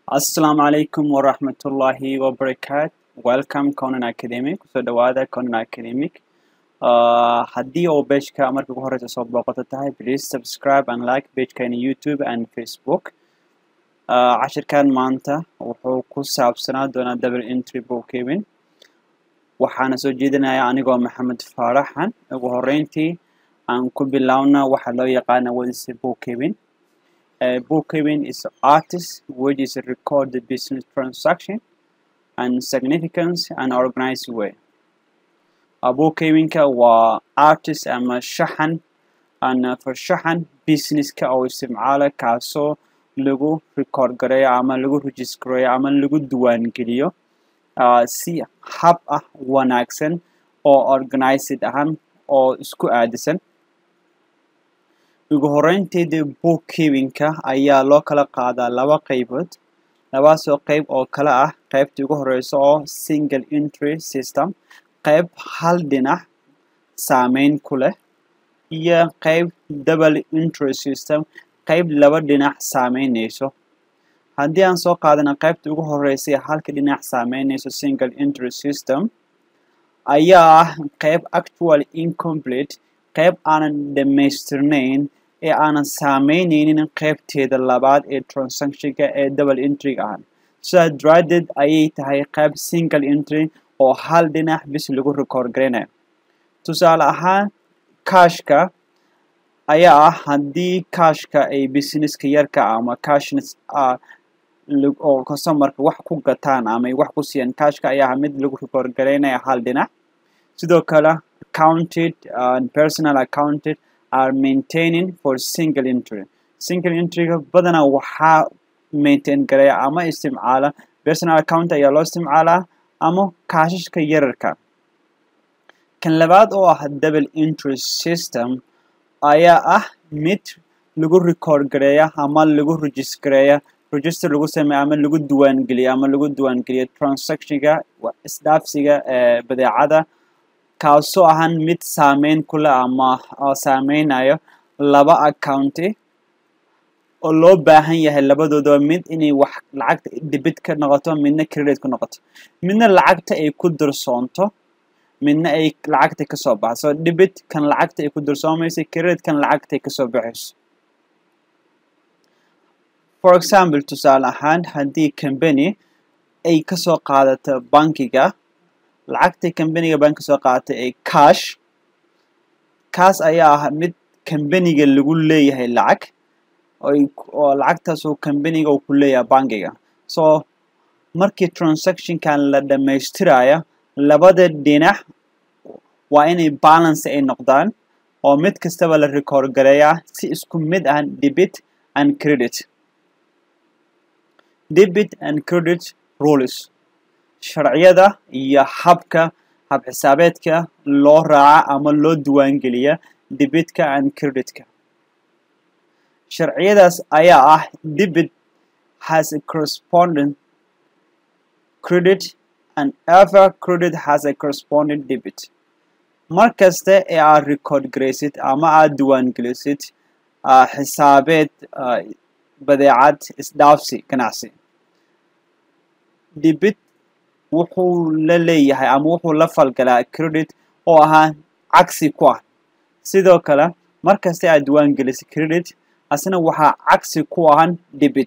Assalamu alaikum wa rahmatullahi wa barakatuh. Welcome Conan Academic. Kusoo dhawaada Conan Academic. Uh, haddii oo pageka marka ugu horeysa soo booqato tahay, please subscribe and like pagekani YouTube and Facebook. Uh, cashirkan maanta wuxuu ku saabsanaa doonaa double entry bookkeeping. Waxaana soo jeedinayaa anigoo Maxamed Faaraxan. Ugu horeyntii aan ku bilowna waxa loo yaqaana what is bookkeeping. Uh, bookkeeping is artist which is record the business transaction and significance and organized way. Uh, bookkeepingka waa artist ama shaxan and uh, for shaxan businesska oo isticmaala kaasoo lagu record gareeyo ama lagu register gareeyo ama lagu diiwaangeliyo uh, si hab ah wanaagsan oo organized ahaan oo isku aadisan ugu horeynteeda bookkeepingka ayaa loo kala qaadaa laba qaybood labaasoo qayb oo kala ah qaybta ugu horeysa oo single entry system qayb hal dhinac saameyn ku leh iyo qayb double entry system qayb laba dhinac saameyneyso haddii aan soo qaadana qaybta ugu horeysa ee halka dhinac saameyneyso single entry system ayaa ah qayb actual incomplete qayb aanan dhammaystirnayn ee aanan saameyneynin qaybteeda labaad ee transactionka ee double entryga ah sidaa daraaddeed ayay tahay qayb single entry oo hal dhinac bis lagu record gareynayo tusaale ahaan kashka ayaa ah haddii kashka ay businesska yarka ama cashnes oo customerka wax ku gataan ama ay wax ku siiyaan kashka ayaa ah mid lagu record gareynaya hal dhinac sidoo kale accounted and personal accounted are maintaining for single entry single entryga badanaa waxaa maintain gareeya ama isticmaala personal account ayaa loo isticmaalaa ama kaashashka yararka kan labaad oo ah double entry system ayaa ah mid lagu record gareeya ama lagu register gareeya register lagu sameeya ama lagu diiwaangeliya ama lagu diiwaangeliya transactionka isdhaafsiga ee badeecada kaasoo ahaan mid saameyn ku leh ama saameynayo laba accounti oo loo baahan yahay labadoodaba mid inay wax lacagta debit ka noqoto midna credit ku noqoto midna lacagta ay ku dirsoonto midna ay lacagta kasoo baxso debit kan lacagta ay ku dirsoomayso credit kan lacagta ay kasoo baxayso for example tusaale ahaan haddii company ay kasoo qaadato bankiga lacagtay kambaniga bank soo qaadatay ee cash kaas ayaa ah mid kambaniga lagu leeyahay lacag oo lacagtaasoo kambaniga uu ku leeyahay bankiga so markii transactionkan la dhammaystiraya labada dhinac waa inay balance ay noqdaan oo mid kastaba la record gareeyaa si isku mid ah debit and credit debit and credit rules sharciyada iyo habka habxisaabeedka loo raaca ama loo diiwaangeliya debitka and creditka sharciyadaas ayaa ah debit has a corresponding credit and ever credit has a corresponding debit mar kasta ee aad record garaysid ama aad diiwaangelisid xisaabeed badeecad isdhaafsi ganacsi debit wuxuu la leeyahay ama wuxuu la falgalaa credit oo ahaa cagsi ku ah sidoo kale markasta aad diiwaan gelisay credit asna waxaa cagsi ku ahan debit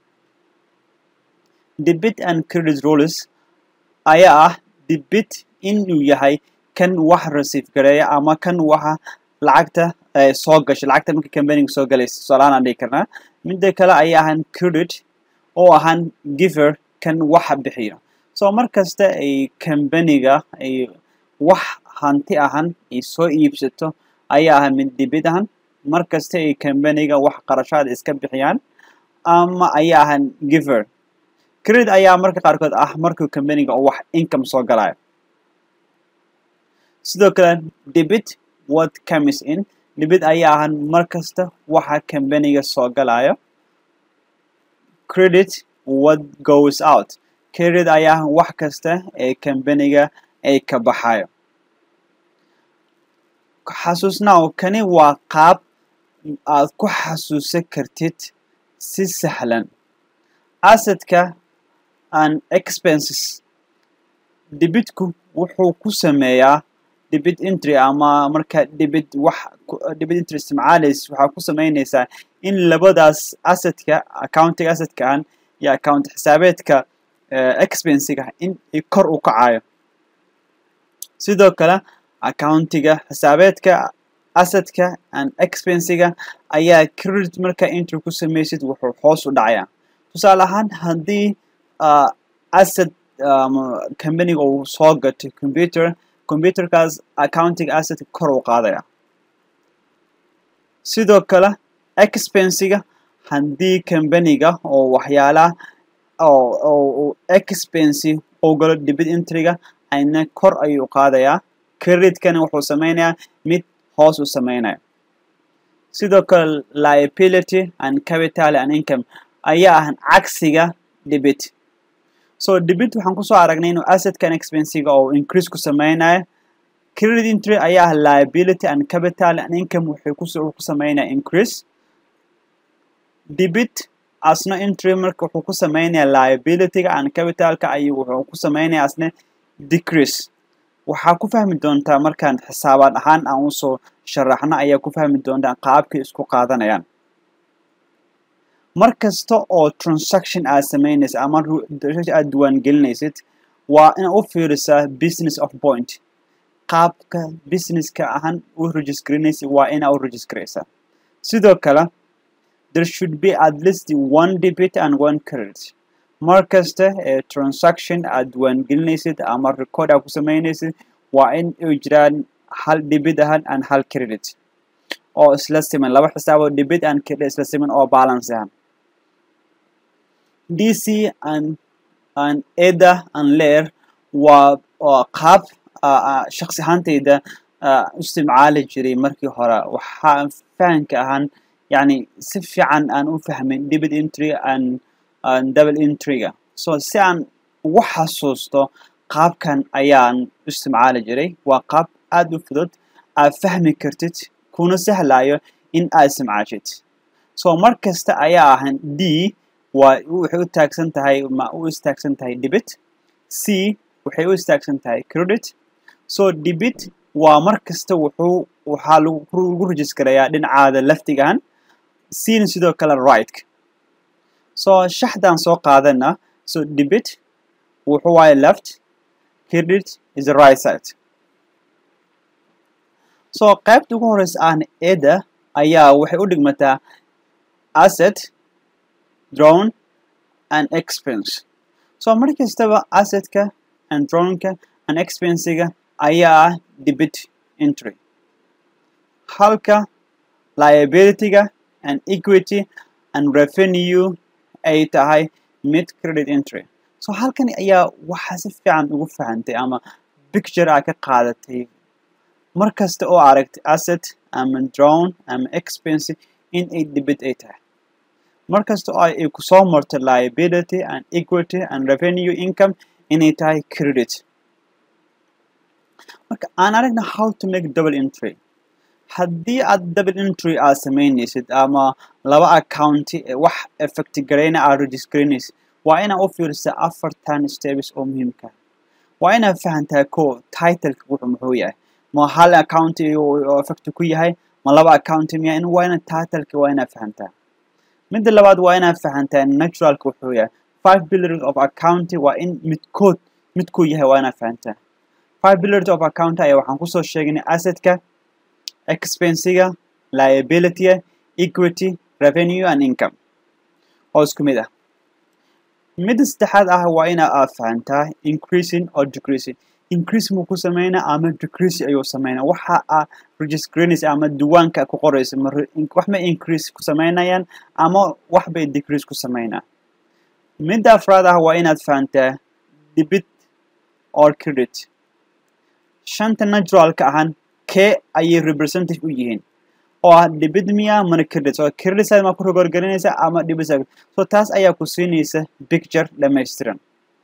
debit and credit rules ayaa ah debit inuu yahay kan wax receive gareeya ama kan waxa lacagta soo gashay lacagta marka companiga soo galaysa tusaalahaan aan dhihi karnaa midda kale ayaa ahan credit oo ahan giver kan waxa bixiyo so mar kasta ay kambaniga ay wax hanti ahan ay soo iibsato ayaa ah mid debit ahan mar kasta ay kambaniga wax qarashaad iska bixiyaan ama ayaa ahan giver credit ayaa marka qaarkood ah markuu kambaniga oo wax income soo galayo sidoo kale debit what comes in debit ayaa ahan mar kasta waxa kambaniga soo galayo credit what goes out credit ayaa wax kasta ee kambaniga ay ka baxayo xasuusnaaw kani waa qaab aad ku xasuusan kartid si sahlan assetka and expenses debitku wuxuu ku sameeyaa debit entry ama marka debit wax debit entry isticmaalays waxaa ku sameynaysaa in labadaas assetka accounting assetkan iyo account xisaabeedka expensiga in kor u kacayo sidoo kale accountiga xisaabeedka assetka and expensiga ayaa credit marka entry ku samaysid wuxuu hoos u dhacayaa tusaale ahaan haddii asset companiga uu soo gatay computer computerkaas accounting asset kor u qaadaya sidoo kale expensiga haddii companiga oo waxyaalaha oo expensi uu galo debit entryga ayna kor ayuu qaadayaa creditkana wuxuu sameynayaa mid hoos u sameynaya sidoo kale liability and capital and income ayaa ah cagsiga debit so debit waxaan kusoo aragnay inuu assetkan expensiga oo increase ku sameynayo credit entry ayaa ah liability and capital and income wuxuu ku sameynaya increase debit asna entry marka wuxuu ku sameynaya liabilityga and capitalka ayuu wuxuu ku sameynaya asna decrease waxaa ku fahmi doontaa markaan xisaabaad ahaan aan usoo sharaxno ayaa ku fahmi doontaa qaabkay isku qaadanayaan mar kasta oo transaction aad sameynaysid ama aad diiwaangelinaysid waa inaad u fiirisaa business of point qaabka businesska ahaan u registraynaysid waa inaad u registraysaa sidoo kale there should be at least one debit and one credit mar kasta ee transaction aad diiwaangelinaysid ama record aad ku sameynaysid waa in ay jiraan hal debit ahaan and hal credit oo isla siman laba xisaaboo debit and credit isla siman oo balance ahaan dc and and eda and layer waa qaab shaksi ahaantayda isticmaali jiray markii hore waxaa fahanka ahaan yani si fiican aan u fahmin debit entry and double entryga so si aan ugu xasuusto qaabkan ayaan isticmaali jiray waa qaab aada u fudud aad fahmi kartid kuna sahlayo in aad isticmaashid so mar kasta ayaa ahan d waa waxay u taagsan tahay ma u istaagsan tahay debit c waxay u istaagsan tahay credit so debit waa mar kasta wuxuu waxaa lagu registrayaa dhinacaada laftigan cna sidoo kale right so shaxdan soo qaadana so debit wuxuu waaye left credit is the right side so qaybta ugu horeysa ahna eda ayaa waxay u dhigmataa asset drone and expense so mar kastaba assetka and droneka and expensiga ayaa ah debit entry halka liabilityga and equity and revenue ay tahay mid credit entry so halkan ayaa waxaa si fiican ugu fahantay ama picture aa ka qaadatay mar kasta oo aragtay asset ama drone ama expense in ay debit ay tahay mar kasta oo ay kusoo marto liability and equity and revenue income inay tahay credit marka aan aragna how to make double entry haddii aad double entry aad sameynaysid ama laba accounti wax effect garayna aad registraynaysid waa inaad u fiirisa afartan steps oo muhiimka waa inaad fahantaa ko titleka wuxuu muxuu yahay ma hal account oo effect ku yahay ma laba account miya in waa inaad titleka waa inaad fahantaa midda labaad waa inaad fahantaa naturalka wuxuu yahay five pillars of account waa in midkood midkuu yahay waa inaad fahantaa five pillars of account ayaa waxaan kusoo sheegnay assetka expensiga liability equity revenue and income oo isku mid ah midda saddexaad ah waa ina aad fahantaa increasing or decreasing increase muu ku sameynaa ama decrease ayuu sameynaa waxa aa registraynaysa ama diiwaanka ku qoraysa wax ma increase ku sameynayaan ama wax bay decrease ku sameynaa midda afraad ah waa inaad fahantaa debit or credit shanta naturalka ahaan kee ayay representative u yihiin oo ah debit miya mana credit so credit side maa ku rogorgelinaysa ama debit side so taas ayaa ku siinaysa picture dhammaystiran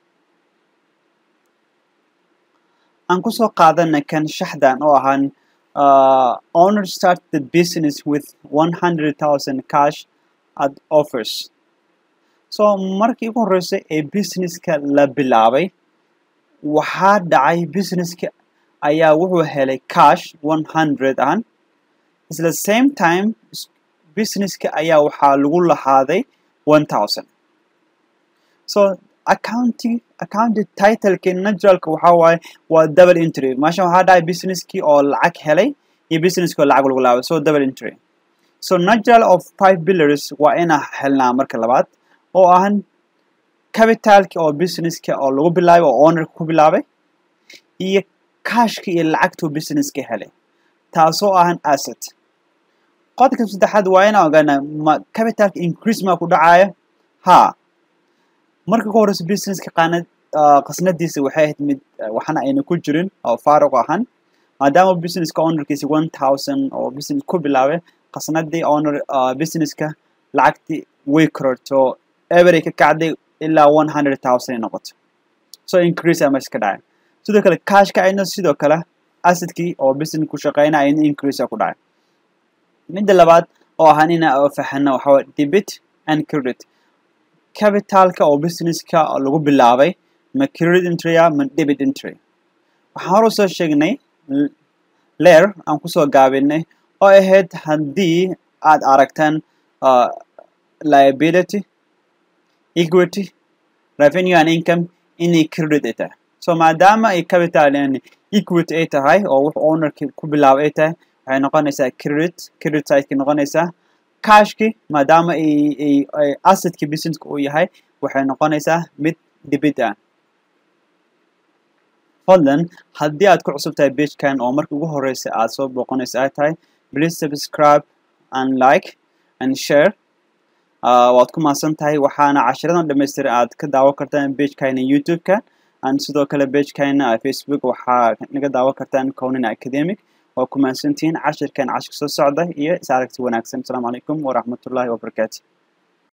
aan kusoo qaadana kan shaxdan oo ahaan uh, owner start the business with 100,000 cash at offers so markii ugu horreysay ee businesska la bilaabay waxaa dhacay businesska ayaa wuxuu helay cash one hundred an isla same time businesska ayaa waxaa lagu lahaaday one thousand so accounting accounting titlekii naturalka waxaa waaye waa double entry meeshan waxaa dhacay businesskii oo lacag helay iyo businesskii oo lacag lagu laabay so double entry so natural of five pillars waa inaa helnaa marka labaad oo ahan capitalki oo businesska oo lagu bilaabay oo ownerka ku bilaabay iyo cashka iyo lacagtuu businesska helay taasoo ahan asset qodobka saddexaad waa inaan ogaanaa ma capitalka increase maa ku dhacaya ha marka ugu horeysa businesska qaanad qasnadiisa waxay ahayd mid waxna ayna ku jirin oo faaruq ahan maadaama businesska ownerkiisa one thousand oo business ku bilaabay qasnadii owner businesska lacagtii way kororto every ka kacday ilaa one hundred thousand ay noqoto so increase aa meesha ka dhacay sidoo kale cashka ayna sidoo kale assetkii oo business ku shaqeyna ayna increase ku dhacay midda labaad oo ahaan ina fahano waxaa waye debit and credit capitalka oo businesska lagu bilaabay ma credit entry ah ma debit entry waxaan hore usoo sheegnay leer aan kusoo gaabinay oo ahayd haddii aad aragtaan liability equity revenue and income inay credit ay tahay so maadaama ay capital equity ay tahay oo wux ownerki ku bilaabay ay tahay waxay noqonaysaa credit credit sideki noqonaysaa cashki maadaama ay assetkii businesska uu yahay waxay noqonaysaa mid debit ah fadlan haddii aad ku cusub tahay pagekan oo marka ugu horeysa aad soo booqanaysa ay tahay please subscribe and like and share waad ku mahadsan tahay waxaana cashiradan dhammaystiran aad ka daawan kartaan pagekayna youtube-ka and sidoo kale pagekayna facebook waxaa naga daawan kartaan conin academic waa ku mahadsantihiin cashirkan cashirka soo socda iyo is aragti wanaagsan asalaamu calaykum waraxmatullaahi wabarakaatu